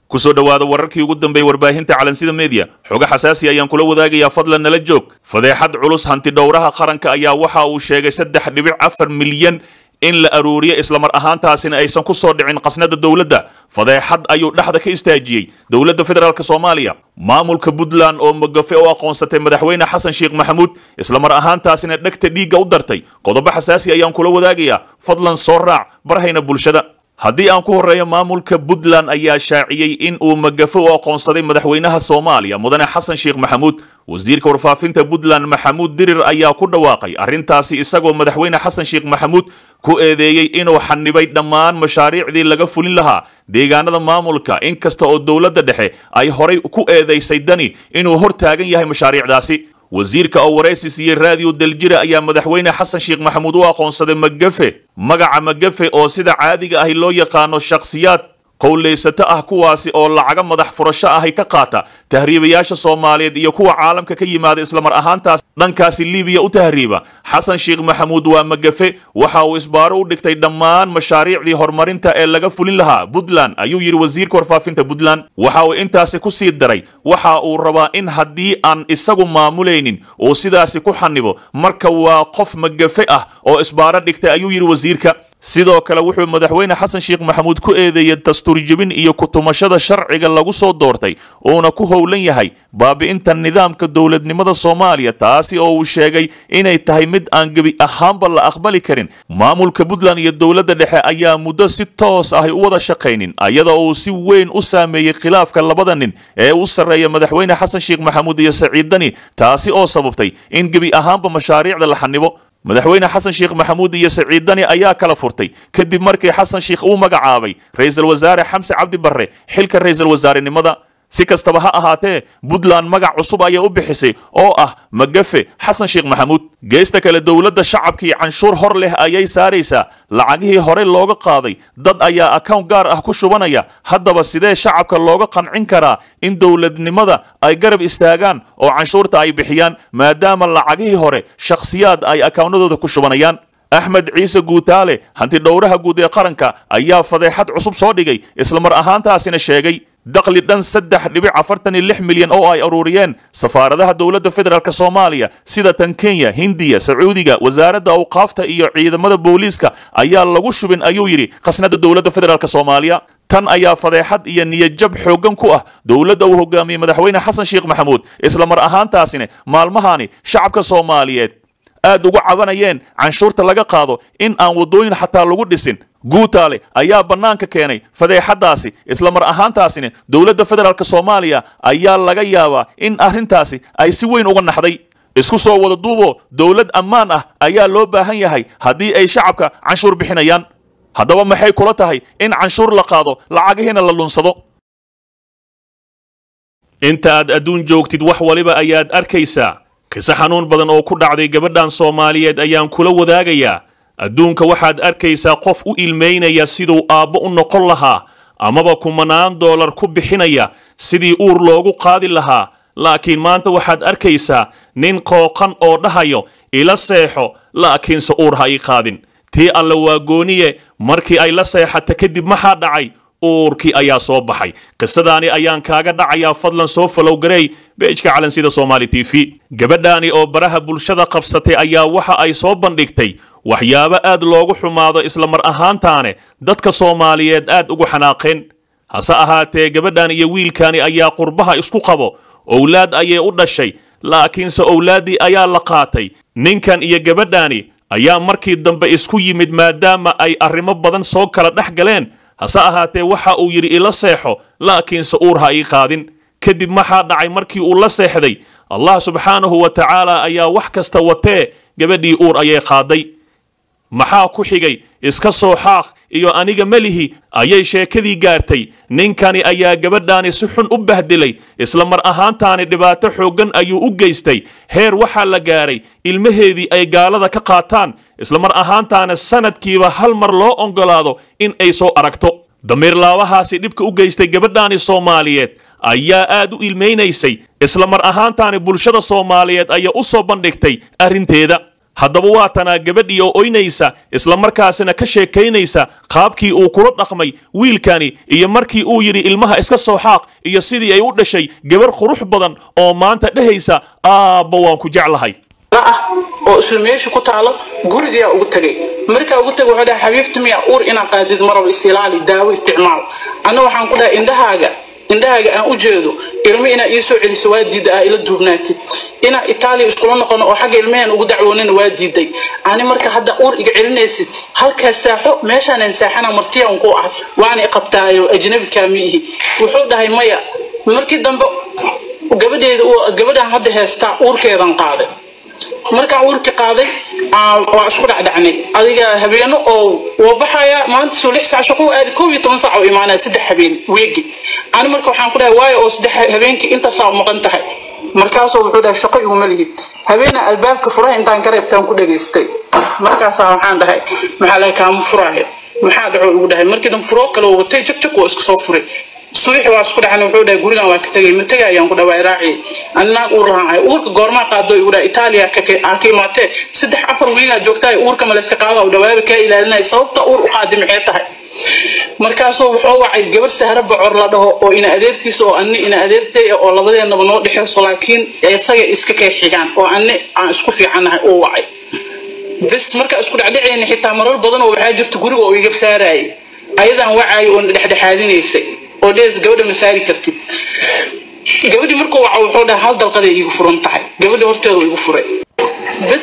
kusoo dhowaada wararkii ugu dambeeyey warbaahinta calansida media xogo xasaasi ayaan kula wadaagayaa fadlan nala joog fadeexad culus hanti dhowraha qaranka ayaa waxa uu sheegay saddex dhibic afar milyan in la aruuriyo islamar ahaantaasina aysan ku soo dhicin qasnada dowladda fadeexad ayuu dhexda ka istaajiyey dowladda federaalk soomaaliya maamulka puntland oo magafe u aqoonsatay madaxweyne xasan sheekh maxamuud islamar ahaantaasina dhegta dhiigga u dartay qodobo xasaasi ayaan kula wadaagayaa fadlan soo raac barhayna bulshada haddii aan ku horreeyo maamulka puntland ayaa shaaciyey in uu magafo u aqoonsaday madaxweynaha soomaaliya mudane xasan sheekh maxamuud wasiirka warfaafinta puntland maxamuud dirir ayaa ku dhawaaqay arrintaasi isagoo madaxweyne xasan sheekh maxamuud ku eedeeyey inuu xanibay dhammaan mashaariicdii laga fulin lahaa deegaanada maamulka inkasta oo dowladda dhexe ay horay ku eedaysay dani inuu hor taagan yahay mashaariicdaasi wasiirka oo waraysi siiyey raadiyo daljira ayaa madaxweyne xasan sheekh maxamuud u aqoonsaday magafe magaca magafe oo sida caadiga ahi loo yaqaano shakhsiyaad qowlaysato ah kuwaasi oo lacaga madax furasho ahay ka qaata tahriibayaasha soomaaliyeed iyo kuwa caalamka ka yimaada islamar ahaantaas dhankaasi libiya u tahriiba xasan sheekh maxamuud waa magafe waxa uu isbaaro u dhigtay dhammaan mashaariicdii horumarinta ee laga fulin lahaa puntland ayuu yidhi wasiirka warfaafinta puntland waxa uu intaasi ku sii daray waxa uu rabaa in haddii aan isagu maamulaynin uu sidaasi ku xanibo marka waa qof magafe ah oo isbaaro dhigtay ayuu yidhi wasiirka sidoo kale wuxuu madaxweyne xasan sheekh maxamuud ku eedeeyey dastuurjebin iyo kutumashada sharciga lagu soo doortay uuna ku howlan yahay baabi'inta nidaamka dowladnimada soomaaliya taasi oo uu sheegay inay tahay mid aan gebi ahaanba la aqbali karin maamulka puntland iyo dowladda dhexe ayaa muddo si toos ahy u wada shaqaynin ayada uu si weyn u saameeyey khilaafka labada nin ee u sarreeya madaxweyne xasan sheekh maxamuud iyo saciid dani taasi oo sababtay in gebi ahaanba mashaariicda la xanibo madaxweyne xasan sheekh maxamuud iyo saciid dani ayaa kala furtay kadib markii xasan sheekh uu magacaabay ra-iisul wasaare xamse cabdi barre xilka ra-iisul wasaarenimada si kastaba ha ahaatee puntland magac cusub ayay u bixisay oo ah magafe xasan sheekh maxamuud geesta kale dowladda shacabkii canshuur hor leh ayay saaraysaa lacagihii hore looga qaaday dad ayaa akawn gaar ah ku shubanaya haddaba sidee shacabka looga qancin karaa in dowladnimada ay garab istaagaan oo canshuurta ay bixiyaan maadaama lacagihii hore shakhsiyaad ay akawnadooda ku shubanayaan axmed ciise guutaale hanti dhowraha guud ee qaranka ayaa fadeexad cusub soo dhigay islamar ahaantaasina sheegay daqli dhan saddex dhibic afartan iyo lix milyan oo ay aruuriyeen safaaradaha dowladda federaalk soomaaliya sida tan kenya hindiya sacuudiga wasaaradda awqaafta iyo ciidamada booliiska ayaa lagu shubin ayuu yidhi khasnada dowladda federaalk soomaaliya tan ayaa fadeexad iyo niyadjab xooggan ku ah dowladda uu hogaamiyey madaxweyne xasan sheekh maxamuud islamar ahaantaasina maalmahani shacabka soomaaliyeed aad ugu cabanayeen canshuurta laga qaado in aan waddooyin xataa lagu dhisin guutaale ayaa bannaanka keenay fadeexaddaasi islamar ahaantaasina dowladda federaalk soomaaliya ayaa laga yaabaa in arrintaasi ay si weyn uga naxday isku soo wada duubo dowlad ammaan ah ayaa loo baahan yahay haddii ay shacabka canshuur bixinayaan haddaba maxay kula tahay in canshuur la qaado lacagihiina la lunsado inta aad adduun joogtid wax waliba ayaad arkaysaa kise xanuun badan oo ku dhacday gabadhan soomaaliyeed ayaan kula wadaagayaa adduunka waxaad arkaysaa qof u ilmaynaya siduu aabbo u noqon lahaa amaba kumanaan doolar ku bixinaya sidii uur loogu qaadi lahaa laakiin maanta waxaad arkaysaa nin qooqan oo dhahayo ila seexo laakiinse uur ha ii qaadin tii alle waa gooniye markii ay la seexata kadib maxaa dhacay uurkii ayaa soo baxay qisadaani ayaan kaaga dhacayaa fadlan soo falowgareey beejka calansida soomaali t v gabadhaani oo baraha bulshada qabsatay ayaa waxa ay soo bandhigtay waxyaabo aad loogu xumaado islamar ahaantaane dadka soomaaliyeed aad ugu xanaaqeen hase ahaatee gabadhan iyo wiilkaani ayaa qurbaha isku qabo owlaad ayay u dhashay laakiinse owlaaddii ayaa la qaatay ninkan iyo gabadhaani ayaa markii dambe isku yimid maadaama ay arrimo badan soo kala dhex galeen hase ahaatee waxa uu yidhi ila seexo laakiinse uur ha ii qaadin kadib maxaa dhacay markii uu la seexday allah subxaanahu wa tacaala ayaa wax kasta watee gabadhii uur ayay qaaday maxaa ku xigay iska soo xaaq iyo aniga melihi ayay sheekadii gaartay ninkani ayaa gabadhaani si xun u bahdilay isla mar ahaantaani dhibaato xooggan ayuu u geystay heer waxaa la gaaray ilmaheedii ay gaalada ka qaataan isla mar ahaantaana sanadkiiba hal mar loo oggolaado in ay soo aragto damiirlaabahaasi dhibka u geystay gabadhaani soomaaliyeed ayaa aad u ilmaynaysay isla mar ahaantaani bulshada soomaaliyeed ayaa u soo bandhigtay arrinteeda haddaba waa tanaa gabadhii oo oynaysa islamarkaasina ka sheekaynaysa qaabkii uu kula dhaqmay wiilkani iyo markii uu yidhi ilmaha iska soo xaaq iyo sidii ay u dhashay gabar qurux badan oo maanta dhehaysa aabba waan ku jeclahay ah oo isla meesha ku taalo gurigaa ugu tagay markaa ugu tagay wuxuu dhahay xabiibti miya uur inaa qaadid maraba isilaali daawo isticmaal anna waxaan ku dhahay indhahaaga indhahaaga aan u jeedo ilmo inaa ii soo celiso waa diida ah ila duubnaatid inaa itaaliya iskula noqono oo xagga ilmaheen ugu dacwoonina waa diiday ani marka hadda uur iga celinaysid halkaas saaxo meeshaanan saaxana martiyaan ku ah waana iqabtaayo ajnabikaa miihi wuxuu dhahay maya markii dambe gabadheeda gabadhaan hadda heestaa uurkeedan qaaday markaan uurka qaaday waa isku dhacdhacnay adiga habeeno oo waa baxaya maanta soo lix saac shaqo aadi koob iyo toban saac oo imaanaya saddex habeen weegi ani marka waxaan ku dhahay waayo oo saddex habeenkii intaasaa maqan tahay markaasuu wuxuu dhahay shaqo iguma lihid habeena albaabka furaha intaan ka reebtaan ku dhageystay markaasaa waxaan dhahay maxaa laga kaama furaayo maxaa dhaco igu dhahay markii dan furoo kale watay jabjab waa isku soo furay subax waa isku dhacan wuxuu dhahay gurigan waa ka tegay ma tegay ayaan ku dhawaa raaci annaag uur lahaan ahay uurka goormaa qaado igu dhahay itaaliya aa ka imaatee saddex afar wiigaa joogtaa uurka ma layska qaada u dhawaaba kaa ilaalinaya sababta uur u qaadi maxay tahay markaasuu wuxuu wacay gabar sahra bocor la dhaho oo ina adeertiisa oo anni ina adeertay oo labadeenaba noo dhexeyso laakiin isaga iska kay xigaan oo anni aan isku fiicannahay uu wacay bes markaa isku dhacdhacayna xitaa marar badan oo waxaa jirta guriga oo iga saarayay ayadaan wacaayo oo dhexdhexaadinaysay oo dhees gabadha ma saari kartid gabadhii markuu waca wuxuu dhahay hal dalqaday iigu furan tahay gabadhi horteedu igu furay bes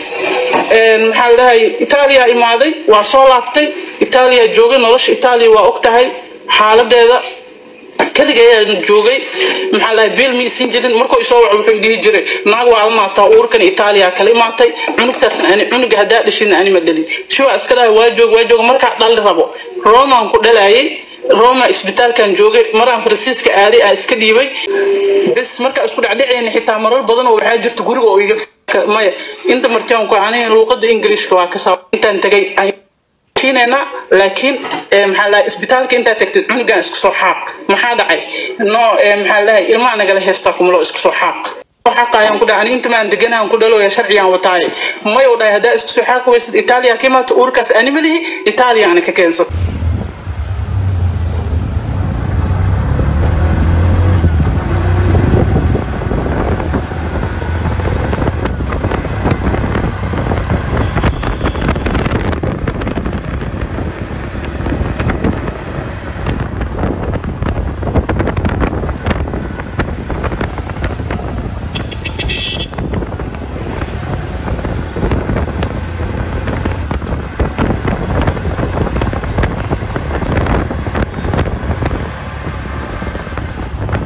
maxaa ladhahay itaaliya imaaday waa soo laabtay itaaliya joogay nolosha itaaliya waa og tahay xaaladeeda kaliga ayaan joogay maxaa lahay beel ma isin jirin markuu isoo waco wuxuu dhihi jiray naag waa la maataa uurkan itaaliya kala imaatay cunugtaasna ani cunuga haddaa dhashina ani ma dhalin shiwaa iska dhahay waa joog waa joog markaa dhali rabo romaan ku dhalayay roma isbitaalkan joogay maraan faransiiska aaday aa iska dhiibay bes markaa isku dhacdhacayna xitaa marar badan oo waxaa jirta guriga oo iga maya inta martiyaanku aniga luuqada ingiriishka waa ka saa intaan tagay kiinayna laakiin maxaa lahay isbitaalka intaa tagtid cunugaan isku soo xaaq maxaa dhacay no maxaa lahay ilmaha nagala heestaa kumalo isku soo xaaq xaqayaan ku dhahay ani inta maan deganaan ku dhaloya sharciyaan wataaye may u dhahay haddaa isku soo xaaqi waysid itaaliya ka imaata uurkaas ani ma lihi itaaliyaana ka keensata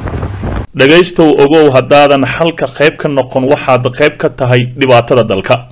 dhegaystow ogow haddaadan xalka qayb ka noqon waxaad qayb ka tahay dhibaatada dalka